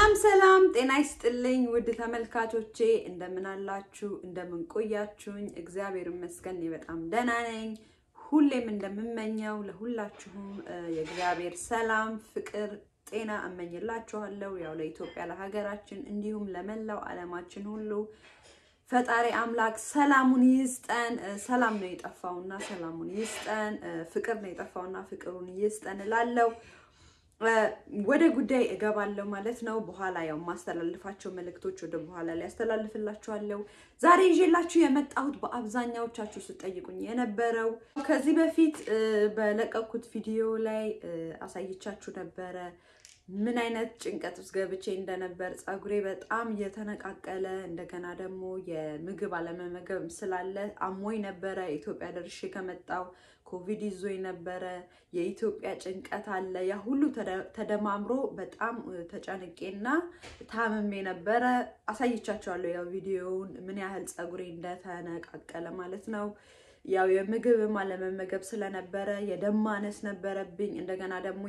ሰላም ሰላም፣ ጤና ይስጥልኝ ውድ ተመልካቾቼ፣ እንደምን አላችሁ? እንደምን ቆያችሁኝ? እግዚአብሔር ይመስገን እኔ በጣም ደህና ነኝ። ሁሌም እንደምመኘው ለሁላችሁም የእግዚአብሔር ሰላም፣ ፍቅር፣ ጤና እመኝላችኋለሁ። ያው ለኢትዮጵያ ለሀገራችን፣ እንዲሁም ለመላው ዓለማችን ሁሉ ፈጣሪ አምላክ ሰላሙን ይስጠን። ሰላም ነው የጠፋውና ሰላሙን ይስጠን። ፍቅር ነው የጠፋውና ፍቅሩን ይስጠን እላለሁ። ወደ ጉዳይ እገባለሁ ማለት ነው። በኋላ ያው የማስተላልፋቸው መልእክቶች ወደ በኋላ ላይ ያስተላልፍላችኋለሁ። ዛሬ ይዤላችሁ የመጣሁት በአብዛኛዎቻችሁ ስጠይቁኝ የነበረው ከዚህ በፊት በለቀኩት ቪዲዮ ላይ አሳይቻችሁ ነበረ ምን አይነት ጭንቀት ውስጥ ገብቼ እንደነበር ፀጉሬ በጣም እየተነቃቀለ እንደገና ደግሞ የምግብ አለመመገብ ስላለ አሞኝ ነበረ። ኢትዮጵያ ደርሼ ከመጣው ኮቪድ ይዞኝ ነበረ። የኢትዮጵያ ጭንቀት አለ። ያ ሁሉ ተደማምሮ በጣም ተጨንቄና ታምሜ ነበረ። አሳይቻቸዋለሁ ያው ቪዲዮውን ምን ያህል ፀጉሬ እንደተነቃቀለ ማለት ነው። ያው የምግብም አለመመገብ ስለነበረ የደም ማነስ ነበረብኝ። እንደገና ደግሞ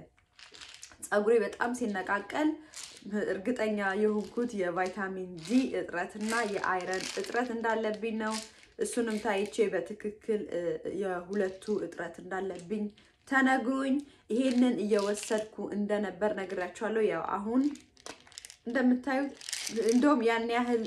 ፀጉሬ በጣም ሲነቃቀል እርግጠኛ የሆንኩት የቫይታሚን ዲ እጥረት እና የአይረን እጥረት እንዳለብኝ ነው። እሱንም ታይቼ በትክክል የሁለቱ እጥረት እንዳለብኝ ተነግሮኝ ይሄንን እየወሰድኩ እንደነበር ነግራቸዋለሁ። ያው አሁን እንደምታዩት እንደውም ያን ያህል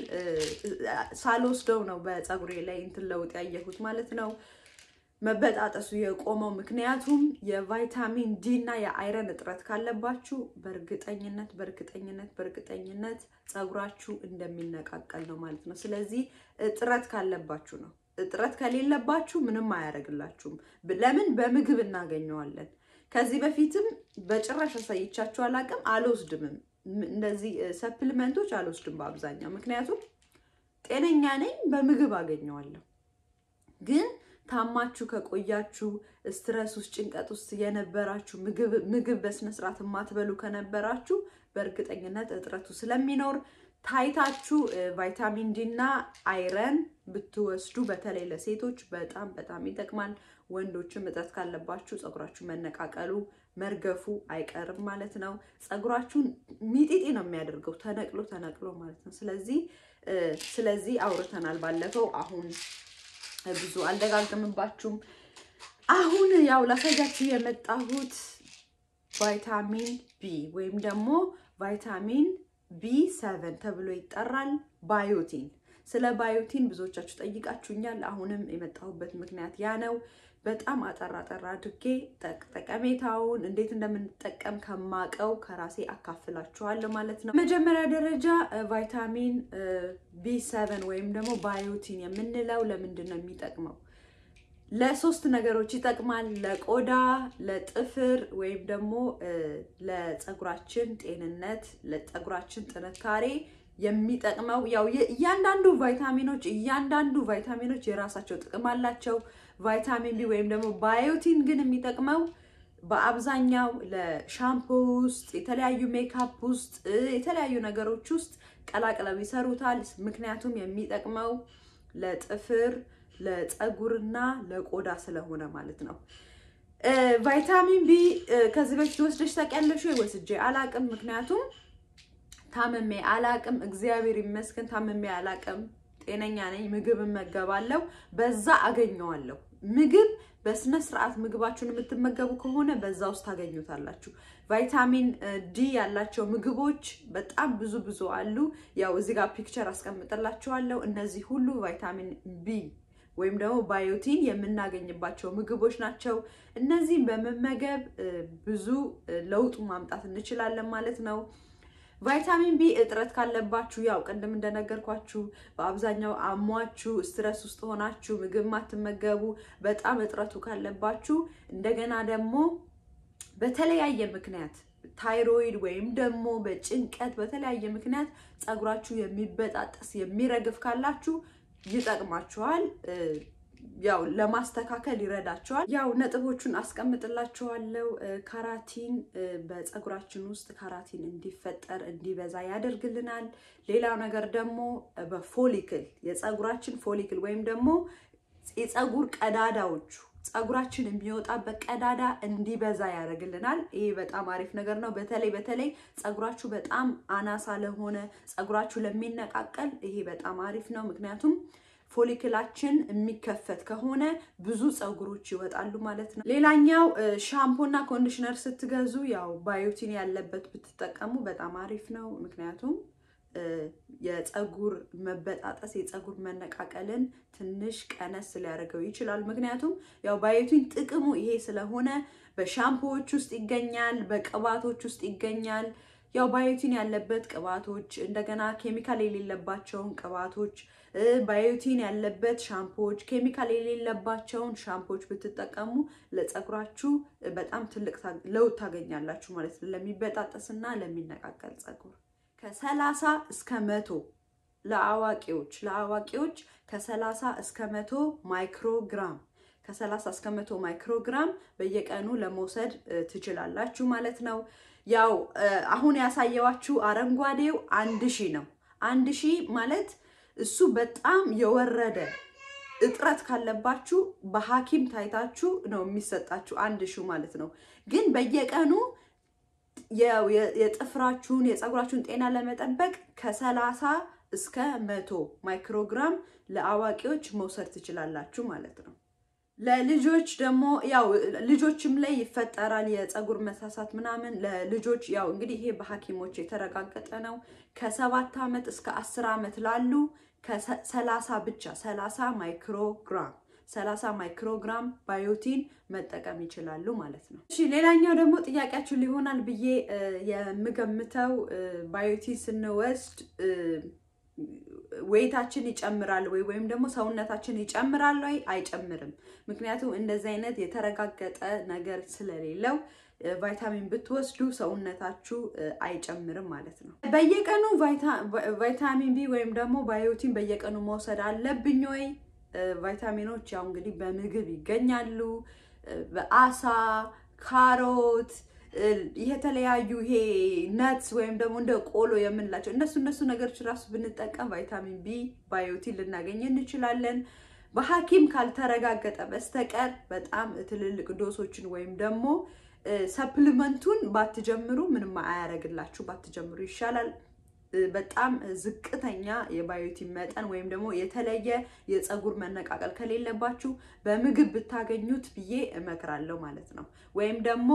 ሳልወስደው ነው በፀጉሬ ላይ እንትን ለውጥ ያየሁት ማለት ነው መበጣጠሱ የቆመው ምክንያቱም የቫይታሚን ዲ እና የአይረን እጥረት ካለባችሁ በእርግጠኝነት በእርግጠኝነት በእርግጠኝነት ፀጉራችሁ እንደሚነቃቀል ነው ማለት ነው። ስለዚህ እጥረት ካለባችሁ ነው። እጥረት ከሌለባችሁ ምንም አያደርግላችሁም። ለምን? በምግብ እናገኘዋለን። ከዚህ በፊትም በጭራሽ አሳይቻችሁ አላቅም፣ አልወስድምም። እንደዚህ ሰፕሊመንቶች አልወስድም በአብዛኛው ምክንያቱም ጤነኛ ነኝ፣ በምግብ አገኘዋለሁ ግን ታማችሁ ከቆያችሁ ስትረስ ውስጥ ጭንቀት ውስጥ የነበራችሁ ምግብ በስነስርዓት የማትበሉ ከነበራችሁ በእርግጠኝነት እጥረቱ ስለሚኖር ታይታችሁ ቫይታሚን ዲ እና አይረን ብትወስዱ በተለይ ለሴቶች በጣም በጣም ይጠቅማል። ወንዶችም እጥረት ካለባችሁ ፀጉራችሁ መነቃቀሉ መርገፉ አይቀርም ማለት ነው። ፀጉራችሁን ሚጢጢ ነው የሚያደርገው ተነቅሎ ተነቅሎ ማለት ነው። ስለዚህ ስለዚህ አውርተናል ባለፈው አሁን ብዙ አልደጋግምባችሁም። አሁን ያው ላሳያችሁ የመጣሁት ቫይታሚን ቢ ወይም ደግሞ ቫይታሚን ቢ ሰቨን ተብሎ ይጠራል። ባዮቲን። ስለ ባዮቲን ብዙዎቻችሁ ጠይቃችሁኛል። አሁንም የመጣሁበት ምክንያት ያ ነው። በጣም አጠራ አጠራ አድርጌ ጠቀሜታውን እንዴት እንደምንጠቀም ከማቀው ከራሴ አካፍላችኋለሁ ማለት ነው። መጀመሪያ ደረጃ ቫይታሚን ቢ ሰቨን ወይም ደግሞ ባዮቲን የምንለው ለምንድን ነው የሚጠቅመው? ለሶስት ነገሮች ይጠቅማል። ለቆዳ፣ ለጥፍር ወይም ደግሞ ለፀጉራችን ጤንነት፣ ለፀጉራችን ጥንካሬ የሚጠቅመው ያው እያንዳንዱ ቫይታሚኖች እያንዳንዱ ቫይታሚኖች የራሳቸው ጥቅም አላቸው። ቫይታሚን ቢ ወይም ደግሞ ባዮቲን ግን የሚጠቅመው በአብዛኛው ለሻምፖ ውስጥ የተለያዩ ሜካፕ ውስጥ የተለያዩ ነገሮች ውስጥ ቀላቅለው ይሰሩታል። ምክንያቱም የሚጠቅመው ለጥፍር ለፀጉርና ለቆዳ ስለሆነ ማለት ነው። ቫይታሚን ቢ ከዚህ በፊት ወስደሽ ታውቂያለሽ ወይ? ወስጄ አላቅም። ምክንያቱም ታምሜ አላቅም። እግዚአብሔር ይመስገን ታምሜ አላቅም። ጤነኛ ነኝ። ምግብ እመገባለሁ፣ በዛ አገኘዋለሁ። ምግብ በስነ ስርዓት ምግባችሁን የምትመገቡ ከሆነ በዛ ውስጥ ታገኙታላችሁ። ቫይታሚን ዲ ያላቸው ምግቦች በጣም ብዙ ብዙ አሉ። ያው እዚህ ጋር ፒክቸር አስቀምጥላችኋለሁ። እነዚህ ሁሉ ቫይታሚን ቢ ወይም ደግሞ ባዮቲን የምናገኝባቸው ምግቦች ናቸው። እነዚህም በመመገብ ብዙ ለውጡ ማምጣት እንችላለን ማለት ነው። ቫይታሚን ቢ እጥረት ካለባችሁ ያው ቅድም እንደነገርኳችሁ በአብዛኛው አሟችሁ ስትረስ ውስጥ ሆናችሁ ምግብ ማትመገቡ በጣም እጥረቱ ካለባችሁ እንደገና ደግሞ በተለያየ ምክንያት ታይሮይድ ወይም ደግሞ በጭንቀት በተለያየ ምክንያት ፀጉራችሁ የሚበጣጠስ የሚረግፍ ካላችሁ ይጠቅማችኋል። ያው ለማስተካከል ይረዳቸዋል። ያው ነጥቦቹን አስቀምጥላችኋለሁ። ካራቲን በፀጉራችን ውስጥ ካራቲን እንዲፈጠር እንዲበዛ ያደርግልናል። ሌላው ነገር ደግሞ በፎሊክል የፀጉራችን ፎሊክል ወይም ደግሞ የፀጉር ቀዳዳዎቹ ፀጉራችን የሚወጣበት ቀዳዳ እንዲበዛ ያደርግልናል። ይሄ በጣም አሪፍ ነገር ነው። በተለይ በተለይ ፀጉራችሁ በጣም አናሳ ለሆነ ፀጉራችሁ ለሚነቃቀል ይሄ በጣም አሪፍ ነው። ምክንያቱም ፎሊክላችን የሚከፈት ከሆነ ብዙ ፀጉሮች ይወጣሉ ማለት ነው። ሌላኛው ሻምፖና ኮንዲሽነር ስትገዙ ያው ባዮቲን ያለበት ብትጠቀሙ በጣም አሪፍ ነው። ምክንያቱም የፀጉር መበጣጠስ የፀጉር መነቃቀልን ትንሽ ቀነስ ሊያደርገው ይችላል። ምክንያቱም ያው ባዮቲን ጥቅሙ ይሄ ስለሆነ በሻምፖዎች ውስጥ ይገኛል፣ በቅባቶች ውስጥ ይገኛል። ያው ባዮቲን ያለበት ቅባቶች እንደገና ኬሚካል የሌለባቸውን ቅባቶች ባዮቲን ያለበት ሻምፖዎች ኬሚካል የሌለባቸውን ሻምፖዎች ብትጠቀሙ ለፀጉራችሁ በጣም ትልቅ ለውጥ ታገኛላችሁ ማለት ነው። ለሚበጣጠስና ለሚነቃቀል ፀጉር ከሰላሳ እስከ መቶ ለአዋቂዎች ለአዋቂዎች ከሰላሳ እስከ መቶ ማይክሮግራም ከሰላሳ እስከ መቶ ማይክሮግራም በየቀኑ ለመውሰድ ትችላላችሁ ማለት ነው። ያው አሁን ያሳየዋችሁ አረንጓዴው አንድ ሺህ ነው። አንድ ሺህ ማለት እሱ በጣም የወረደ እጥረት ካለባችሁ በሐኪም ታይታችሁ ነው የሚሰጣችሁ አንድ ሺህ ማለት ነው። ግን በየቀኑ የጥፍራችሁን የፀጉራችሁን ጤና ለመጠበቅ ከሰላሳ እስከ መቶ ማይክሮግራም ለአዋቂዎች መውሰድ ትችላላችሁ ማለት ነው። ለልጆች ደግሞ ያው ልጆችም ላይ ይፈጠራል የፀጉር መሳሳት ምናምን ለልጆች ያው እንግዲህ ይሄ በሐኪሞች የተረጋገጠ ነው። ከሰባት ዓመት እስከ አስር ዓመት ላሉ ከሰላሳ ብቻ ሰላሳ ማይክሮግራም ሰላሳ ማይክሮግራም ባዮቲን መጠቀም ይችላሉ ማለት ነው። እሺ ሌላኛው ደግሞ ጥያቄያችሁ ሊሆናል ብዬ የምገምተው ባዮቲን ስንወስድ ወይታችን ይጨምራል ወይ ወይም ደግሞ ሰውነታችን ይጨምራል ወይ አይጨምርም? ምክንያቱም እንደዚህ አይነት የተረጋገጠ ነገር ስለሌለው ቫይታሚን ብትወስዱ ሰውነታችሁ አይጨምርም ማለት ነው። በየቀኑ ቫይታሚን ቢ ወይም ደግሞ ባዮቲን በየቀኑ መውሰድ አለብኝ ወይ? ቫይታሚኖች ያው እንግዲህ በምግብ ይገኛሉ። በአሳ፣ ካሮት የተለያዩ ይሄ ነትስ ወይም ደግሞ እንደ ቆሎ የምንላቸው እነሱ እነሱ ነገሮች ራሱ ብንጠቀም ቫይታሚን ቢ ባዮቲን ልናገኝ እንችላለን። በሐኪም ካልተረጋገጠ በስተቀር በጣም ትልልቅ ዶሶችን ወይም ደግሞ ሰፕሊመንቱን ባትጀምሩ ምንም አያደርግላችሁ፣ ባትጀምሩ ይሻላል። በጣም ዝቅተኛ የባዮቲን መጠን ወይም ደግሞ የተለየ የፀጉር መነቃቀል ከሌለባችሁ በምግብ ብታገኙት ብዬ እመክራለሁ ማለት ነው። ወይም ደግሞ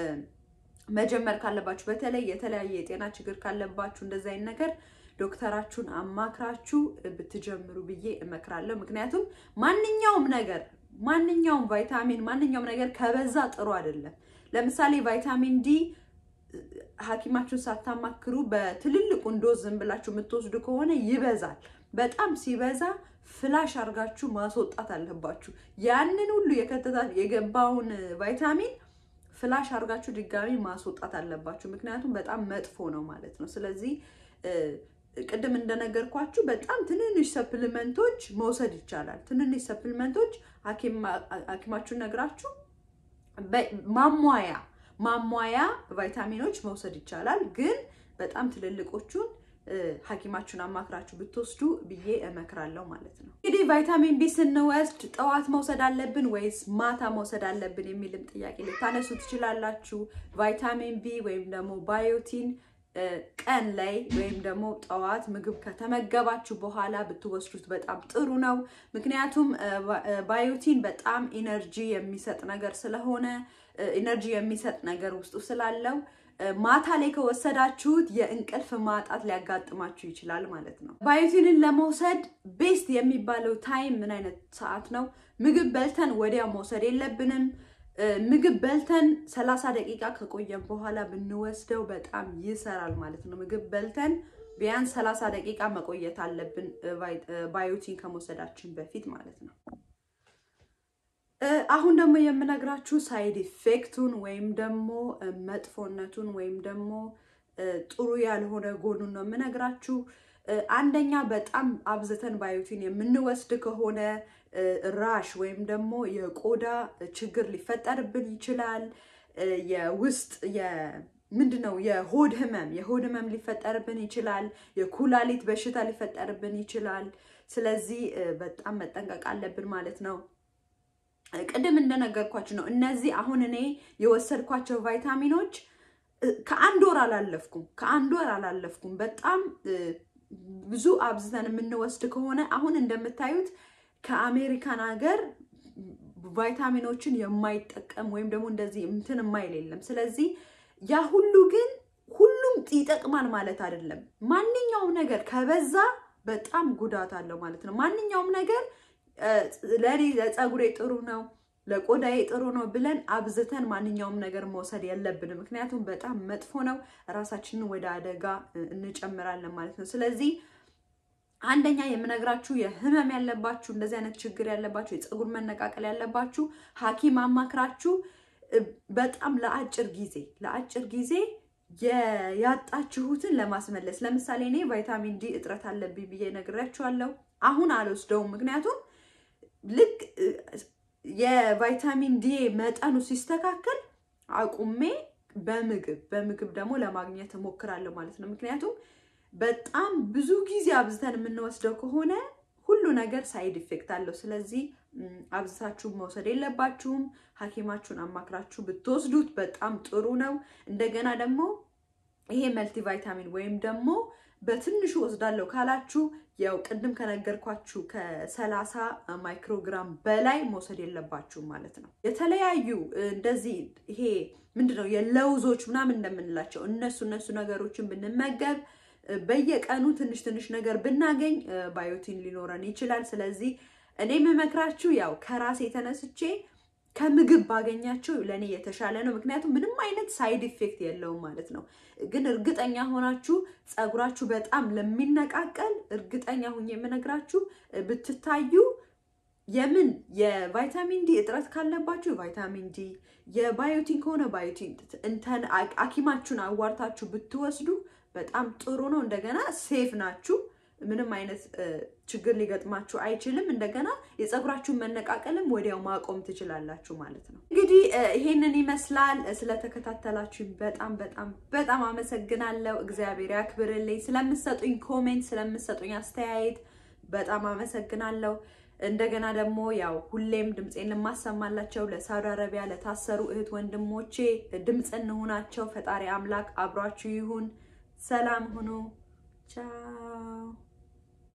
መጀመር ካለባችሁ በተለይ የተለያየ የጤና ችግር ካለባችሁ እንደዚህ አይነት ነገር ዶክተራችሁን አማክራችሁ ብትጀምሩ ብዬ እመክራለሁ። ምክንያቱም ማንኛውም ነገር ማንኛውም ቫይታሚን ማንኛውም ነገር ከበዛ ጥሩ አይደለም። ለምሳሌ ቫይታሚን ዲ ሐኪማችሁን ሳታማክሩ በትልልቁ ዶዝ ዝም ብላችሁ የምትወስዱ ከሆነ ይበዛል። በጣም ሲበዛ ፍላሽ አድርጋችሁ ማስወጣት አለባችሁ። ያንን ሁሉ የከተታት የገባውን ቫይታሚን ፍላሽ አድርጋችሁ ድጋሚ ማስወጣት አለባችሁ። ምክንያቱም በጣም መጥፎ ነው ማለት ነው። ስለዚህ ቅድም እንደነገርኳችሁ በጣም ትንንሽ ሰፕሊመንቶች መውሰድ ይቻላል። ትንንሽ ሰፕሊመንቶች ሐኪማችሁን ነግራችሁ ማሟያ ማሟያ ቫይታሚኖች መውሰድ ይቻላል። ግን በጣም ትልልቆቹን ሐኪማችሁን አማክራችሁ ብትወስዱ ብዬ እመክራለሁ ማለት ነው። እንግዲህ ቫይታሚን ቢ ስንወስድ ጠዋት መውሰድ አለብን ወይስ ማታ መውሰድ አለብን የሚልም ጥያቄ ልታነሱ ትችላላችሁ። ቫይታሚን ቢ ወይም ደግሞ ባዮቲን ቀን ላይ ወይም ደግሞ ጠዋት ምግብ ከተመገባችሁ በኋላ ብትወስዱት በጣም ጥሩ ነው። ምክንያቱም ባዮቲን በጣም ኢነርጂ የሚሰጥ ነገር ስለሆነ ኢነርጂ የሚሰጥ ነገር ውስጡ ስላለው ማታ ላይ ከወሰዳችሁት የእንቅልፍ ማጣት ሊያጋጥማችሁ ይችላል ማለት ነው። ባዮቲንን ለመውሰድ ቤስት የሚባለው ታይም ምን አይነት ሰዓት ነው? ምግብ በልተን ወዲያው መውሰድ የለብንም። ምግብ በልተን ሰላሳ ደቂቃ ከቆየን በኋላ ብንወስደው በጣም ይሰራል ማለት ነው። ምግብ በልተን ቢያንስ ሰላሳ ደቂቃ መቆየት አለብን ባዮቲን ከመውሰዳችን በፊት ማለት ነው። አሁን ደግሞ የምነግራችሁ ሳይድ ኢፌክቱን ወይም ደግሞ መጥፎነቱን ወይም ደግሞ ጥሩ ያልሆነ ጎኑን ነው የምነግራችሁ። አንደኛ በጣም አብዝተን ባዮቲን የምንወስድ ከሆነ ራሽ ወይም ደግሞ የቆዳ ችግር ሊፈጠርብን ይችላል። የውስጥ ምንድን ነው የሆድ ህመም የሆድ ህመም ሊፈጠርብን ይችላል። የኩላሊት በሽታ ሊፈጠርብን ይችላል። ስለዚህ በጣም መጠንቀቅ አለብን ማለት ነው። ቅድም እንደነገርኳችሁ ነው። እነዚህ አሁን እኔ የወሰድኳቸው ቫይታሚኖች ከአንድ ወር አላለፍኩም፣ ከአንድ ወር አላለፍኩም። በጣም ብዙ አብዝተን የምንወስድ ከሆነ አሁን እንደምታዩት ከአሜሪካን ሀገር ቫይታሚኖችን የማይጠቀም ወይም ደግሞ እንደዚህ እንትን የማይል የለም። ስለዚህ ያ ሁሉ ግን ሁሉም ይጠቅማል ማለት አይደለም። ማንኛውም ነገር ከበዛ በጣም ጉዳት አለው ማለት ነው። ማንኛውም ነገር ለእኔ ለፀጉሬ ጥሩ ነው ለቆዳዬ ጥሩ ነው ብለን አብዝተን ማንኛውም ነገር መውሰድ የለብንም። ምክንያቱም በጣም መጥፎ ነው፣ ራሳችንን ወደ አደጋ እንጨምራለን ማለት ነው። ስለዚህ አንደኛ የምነግራችሁ የህመም ያለባችሁ እንደዚህ አይነት ችግር ያለባችሁ የፀጉር መነቃቀል ያለባችሁ ሐኪም አማክራችሁ በጣም ለአጭር ጊዜ ለአጭር ጊዜ ያጣችሁትን ለማስመለስ ለምሳሌ እኔ ቫይታሚን ዲ እጥረት አለብኝ ብዬ ነግሬያችኋለሁ። አሁን አልወስደውም፣ ምክንያቱም ልክ የቫይታሚን ዲ መጠኑ ሲስተካከል አቁሜ በምግብ በምግብ ደግሞ ለማግኘት እሞክራለሁ ማለት ነው። ምክንያቱም በጣም ብዙ ጊዜ አብዝተን የምንወስደው ከሆነ ሁሉ ነገር ሳይድ ኢፌክት አለው። ስለዚህ አብዝታችሁ መውሰድ የለባችሁም። ሐኪማችሁን አማክራችሁ ብትወስዱት በጣም ጥሩ ነው። እንደገና ደግሞ ይሄ መልቲ ቫይታሚን ወይም ደግሞ በትንሹ ወስዳለሁ ካላችሁ ያው ቅድም ከነገርኳችሁ ከሰላሳ ማይክሮግራም በላይ መውሰድ የለባችሁም ማለት ነው። የተለያዩ እንደዚህ ይሄ ምንድነው የለውዞች ምናምን እንደምንላቸው እነሱ እነሱ ነገሮችን ብንመገብ በየቀኑ ትንሽ ትንሽ ነገር ብናገኝ ባዮቲን ሊኖረን ይችላል። ስለዚህ እኔ የምመክራችሁ ያው ከራሴ የተነስቼ ከምግብ ባገኛቸው ለእኔ የተሻለ ነው። ምክንያቱም ምንም አይነት ሳይድ ኢፌክት የለውም ማለት ነው። ግን እርግጠኛ ሆናችሁ ፀጉራችሁ በጣም ለሚነቃቀል እርግጠኛ ሁኝ የምነግራችሁ ብትታዩ የምን የቫይታሚን ዲ እጥረት ካለባችሁ ቫይታሚን ዲ፣ የባዮቲን ከሆነ ባዮቲን እንተን ሐኪማችሁን አዋርታችሁ ብትወስዱ በጣም ጥሩ ነው። እንደገና ሴፍ ናችሁ። ምንም አይነት ችግር ሊገጥማችሁ አይችልም። እንደገና የፀጉራችሁን መነቃቀልም ወዲያው ማቆም ትችላላችሁ ማለት ነው። እንግዲህ ይሄንን ይመስላል። ስለተከታተላችሁኝ በጣም በጣም በጣም አመሰግናለሁ። እግዚአብሔር ያክብርልኝ። ስለምሰጡኝ ኮሜንት፣ ስለምሰጡኝ አስተያየት በጣም አመሰግናለሁ። እንደገና ደግሞ ያው ሁሌም ድምፄን ለማሰማላቸው ለሳውዲ አረቢያ ለታሰሩ እህት ወንድሞቼ ድምፅ እንሁናቸው። ፈጣሪ አምላክ አብሯችሁ ይሁን። ሰላም ሁኑ። ቻው